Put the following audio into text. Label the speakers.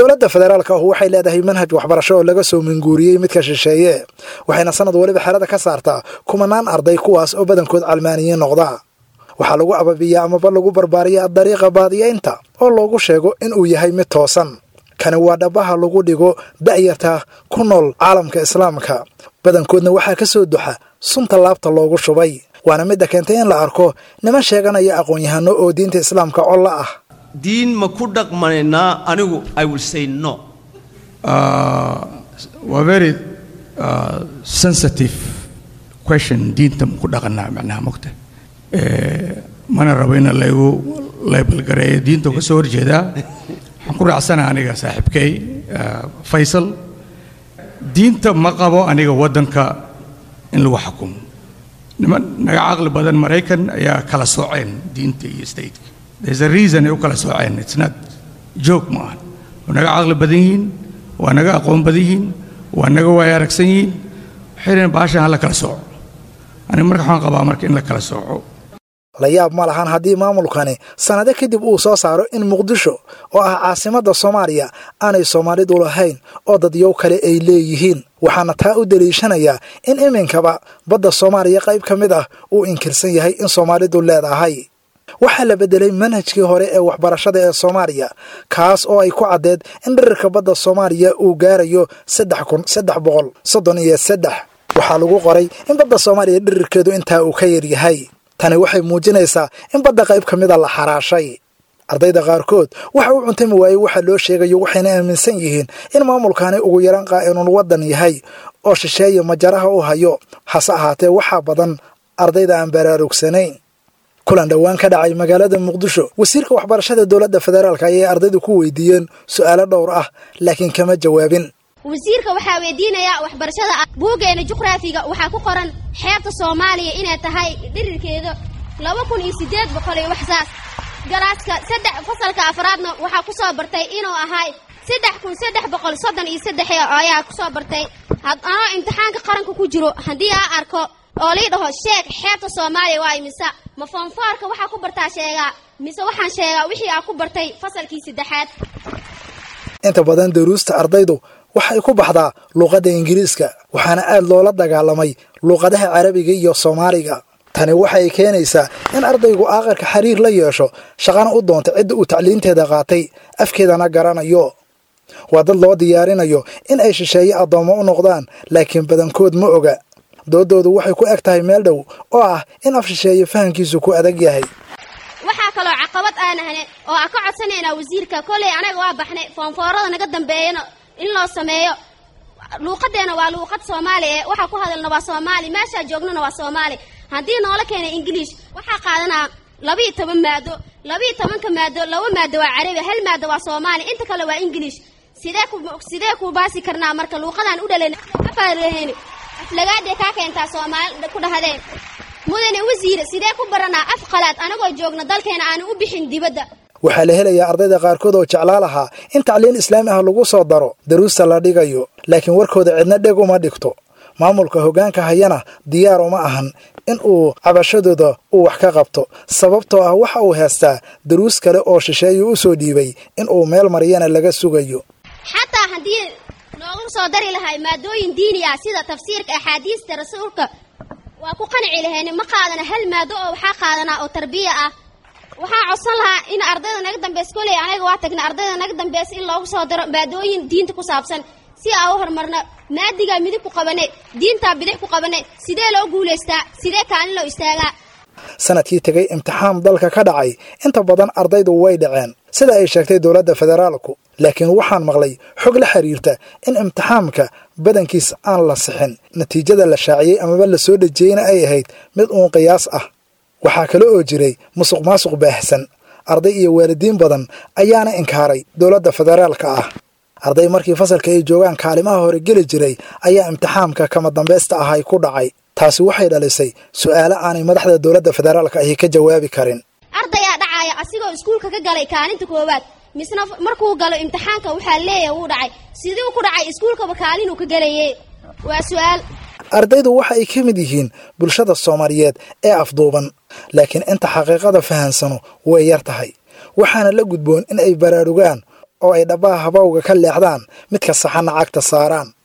Speaker 1: dowladda federaalka ahu waxay leedahay manhaj waxbarasho oo laga soo minguuriyey midka shisheeye waxayna sanad waliba xerada ka saartaa kumanaan arday kuwaas oo badankood calmaaniyiin noqda waxaa lagu ababiyaa amaba lagu barbaariyaa dariiqa baadiyaynta oo loogu sheego inuu yahay mid toosan kani waa dhabaha lagu dhigo da'yarta ku nool caalamka islaamka badankoodna waxaa ka soo duxa sunta laabta loogu shubay waana midda keentay in la arko niman sheeganaya aqoon-yahano oo diinta islaamka colla ah
Speaker 2: diin ma ku dhaqmanaynaa anigu i will say no
Speaker 3: waa very sensitive question diinta ma ku dhaqanaa macnaha mogta mana rabo in laygu laybalgareeyo diinta ka soo horjeedaa waxaan ku raacsana aniga saaxiibkay faysal diinta ma qabo aniga waddanka in lagu xukumo niman naga caqli badan maraykan ayaa kala sooceen diinta iyo stateka there's a reason ay u kala sooceen it's not joke ma ahan waa naga caqli badan yihiin waa naga aqoon badan yihiin waa naga waaya aragsan yihiin waxay dhaheen baashan ha la kala sooco aniga marka waxaan qabaa marka in la kala sooco
Speaker 1: la yaab ma lahan haddii maamulkani sannado kadib uu soo saaro in muqdisho oo ah caasimadda soomaaliya aanay soomaalidu lahayn oo dadyow kale ay leeyihiin waxaana taa u daliishanayaa in iminkaba badda soomaaliya qayb ka mid ah uu inkirsan yahay in soomaalidu leedahay waxaa la beddelay manhajkii hore ee waxbarashada ee soomaaliya kaas oo ay ku caddeed in dhirirka badda soomaaliya uu gaarayo saddex kun saddex boqol soddon iyo saddex waxaa lagu qoray in badda soomaaliya dhirirkeedu intaa uu ka yaryahay tani waxay muujinaysaa in badda qayb ka mida la xaraashay ardayda qaarkood waxa uu cuntami waayey waxa loo sheegayo waxayna aaminsan yihiin in maamulkani ugu yaran qaa'inun waddan yahay oo shisheeye majaraha u hayo hase ahaatee waxaa badan ardayda aan baraarugsanayn kulan dhowaan ka dhacay magaalada muqdisho wasiirka waxbarashada dowladda federaalk ayay ardaydu ku weydiiyeen su'aalo dhowr ah laakiin kama jawaabin
Speaker 4: wasiirka waxaa weydiinayaa waxbarashada buuggeena juqraafiga waxaa ku qoran xeebta soomaaliya inay tahay dhirirkeeda laba kun iyo siddeed boqol iyo wax saas galaaska saddex fasalka afraadna waxaa ku soo bartay inuu ahay saddex kun saddex boqol soddon iyo saddex ayaa ku soo bartay anoo imtixaanka qaranka ku jiro haddii aa arko oo lii dhaho sheeg xeebta soomaaliya waa mise ma foonfoorka waxaa ku bartaa sheegaa mise waxaan sheegaa wixii aa ku bartay fasalkii saddexaad
Speaker 1: inta badan daruusta ardaydu waxay ku baxdaa luuqadda ingiriiska waxaana aad loola dagaalamay luuqadaha carabiga iyo soomaaliga tani waxay keenaysaa in ardaygu aakhirka xiriir la yeesho shaqana u doonta cidda uu tacliinteeda qaatay afkeedana garanayo waa dad loo diyaarinayo in ay shisheeye addoommo u noqdaan laakiin badankood ma oga doodoodu waxay ku eg tahay meel dhow oo ah in af shisheeye fahamkiisu ku adag yahay
Speaker 4: waxaa kaloo caqabad aanahne oo aan ka codsanaynaa wasiirka kolley anaga waa baxnay foonfoorada naga dambeeyana in loo sameeyo luuqadeena waa luuqad soomaali ee waxaa ku hadalna waa soomaali meeshaa joognana waa soomaali haddii noola keenay ingiliish waxaa qaadanaa labiiyo toban maado labiiyo tobanka maado laba maado waa carabi hal maado waa soomaali inta kale waa ingiliish sidee ku sidee ku baasi karnaa marka luuqadaan u dhalayn afaaraheen aflagaadee kaa keentaa soomaali ku dhahdeen mudane wasiire sidee ku baranaa af qalaad anagoo joogna dalkeena aanu u bixin dibadda
Speaker 1: waxaa la helayaa ardayda qaarkood oo jeclaa lahaa in tacliin islaami ah lagu soo daro daruusta la dhigayo laakiin warkooda cidna dheg uma dhigto maamulka hoggaanka hayana diyaar uma ahan in uu cabashadooda uu wax ka qabto sababtoo ah waxa uu heestaa daruus kale oo shisheeyu u soo dhiibay in uu meel mariyana laga sugayo
Speaker 4: xataa haddii noogu soo dari lahay maadooyin diini ah sida tafsiirka axaadiista rasuulka waa ku qanci lahayn ma qaadana hal maado oo waxaa qaadanaa oo tarbiya ah waxaan codsan lahaa in ardayda naga dambaysa koley anaga waa tagna ardayda naga dambaysa in loogu soo daro maadooyin diinta ku saabsan si aa u horumarna maadigaa midig ku qabane diintaa bidix ku qabane sidee loo guulaystaa sidee kaalin loo istaagaa
Speaker 1: sanadkii tegay imtixaan dalka ka dhacay inta badan ardaydu way dhaceen sida ay sheegtay dowladda federaalku laakiin waxaan maqlay xog la xiriirta in imtixaamka badankiis aan la sixin natiijada la shaaciyey amaba la soo dhejiyeyna ay ahayd mid uun qiyaas ah waxaa kale oo jiray musuq maasuq baahsan arday iyo waalidiin badan ayaana inkaaray dowladda federaalka ah arday markii fasalka ay joogaan kaalimaha hore geli jiray ayaa imtixaamka kama dambaysta ahay ku dhacay taasi waxay dhalisay su'aalo aanay madaxda dowladda federaalka ahi ka jawaabi karin
Speaker 4: ardayaa dhacaaya asigoo iskuulka ka galay kaalinta koowaad misna markuu galo imtixaanka waxaa leeyahay wuu dhacay siduu ku dhacay iskuulkaba kaalinuu ka gelaye waa su'aal
Speaker 1: ardaydu waxa ay ka mid yihiin bulshada soomaaliyeed ee afduuban laakiin inta xaqiiqada fahansano way yar tahay waxaana la gudboon in ay baraarugaan oo ay dhabbaha habowga ka leexdaan midka saxanna cagta saaraan